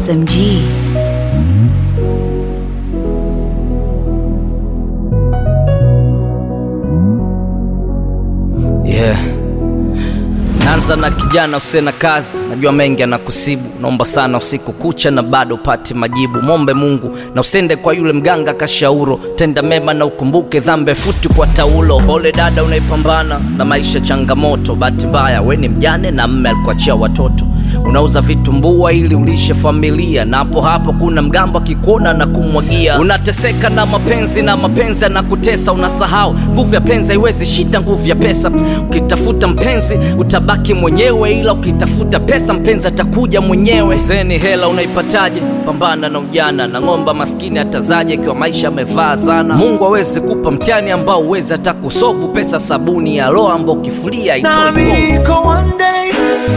SMG. Yeah. Naanza na kijana usiye na kazi, najua mengi anakusibu. Naomba sana usiku kucha na bado upate majibu. Mombe Mungu na usende kwa yule mganga kashauro, tenda mema na ukumbuke dhambi futi kwa taulo. Pole dada, unaipambana na maisha changamoto. Bahati mbaya we ni mjane na mme alikuachia watoto unauza vitumbua ili ulishe familia, na hapo hapo kuna mgambo akikuona na kumwagia. Unateseka na mapenzi na mapenzi anakutesa, unasahau nguvu ya penzi haiwezi shida nguvu ya pesa. Ukitafuta mpenzi utabaki mwenyewe, ila ukitafuta pesa mpenzi atakuja mwenyewe. Zeni hela unaipataje? Pambana na ujana na ng'omba maskini atazaje ikiwa maisha amevaa zana. Mungu aweze kupa mtihani ambao uwezi hata kusofu. Pesa sabuni ya roho ambao ukifulia nami itoi povu. niko one day,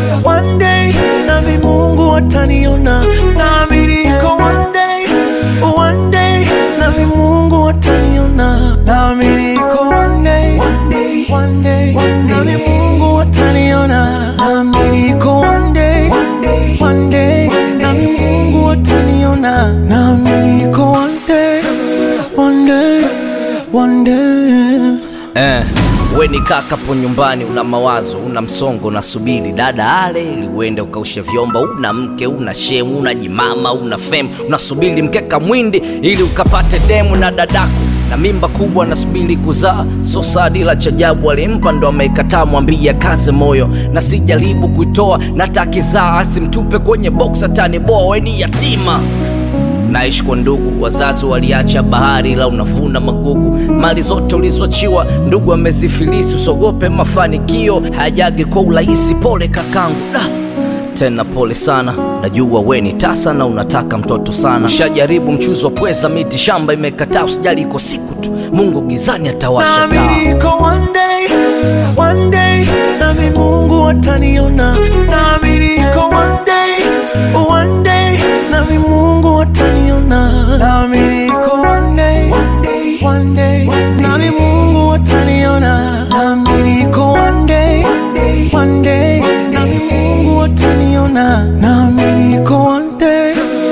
one day, nami Mungu ataniona. Nami niko one day, one day, nami Mungu ataniona. Nami niko one day, one day, one day, nami Mungu ataniona. Nami niko one day, one day, one day, nami Mungu ataniona. Nami niko one day, one day, one day. Eh, we ni kakapo nyumbani, una mawazo, una msongo, unasubiri dada ale ili uende ukaushe vyombo. Una mke, una shemu, una jimama, una fem, unasubiri mkeka mwindi ili ukapate demu na dadako na mimba kubwa nasubiri kuzaa. So sadila cha ajabu alimpa ndo ameikataa, mwambie kaze moyo na sijaribu kuitoa, na takizaa asimtupe kwenye box, ataniboa weni yatima naishi kwa ndugu, wazazi waliacha bahari, ila unavuna magugu. Mali zote ulizoachiwa ndugu amezifilisi, usogope mafanikio hayajagi kwa urahisi. Pole kakangu, da tena pole sana, najua we ni tasa na unataka mtoto sana. Ushajaribu mchuzi wa pweza, miti shamba imekataa. Usijali, iko siku tu Mungu gizani atawasha taa. Nami niko one day, one day, nami Mungu ataniona. Nami niko one day, one day, nami Mungu ataniona. Nami niko one day, one day, one day, nami Mungu ataniona. Nami niko one day, one day, nami Mungu ataniona. Nami niko one day,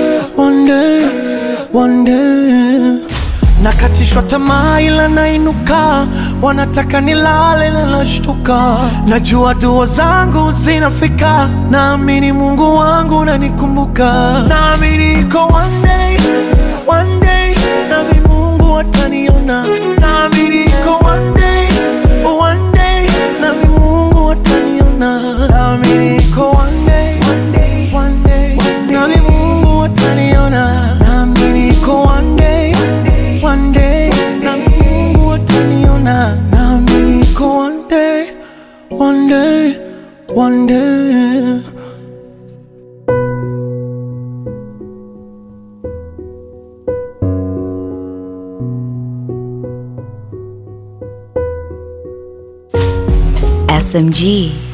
one day, one day nakatishwa tamaa ila nainuka, wanataka nilale na nashtuka. Najua dua zangu zinafika, naamini Mungu wangu unanikumbuka. Nami niko one day, one day, nami Mungu ataniona. Nami niko one day, one day, nami Mungu ataniona. Nami niko one day, one day, one day, nami Mungu ataniona. Nami niko one day, one day, nami Mungu ataniona. Nami niko one day, one day, one day. SMG.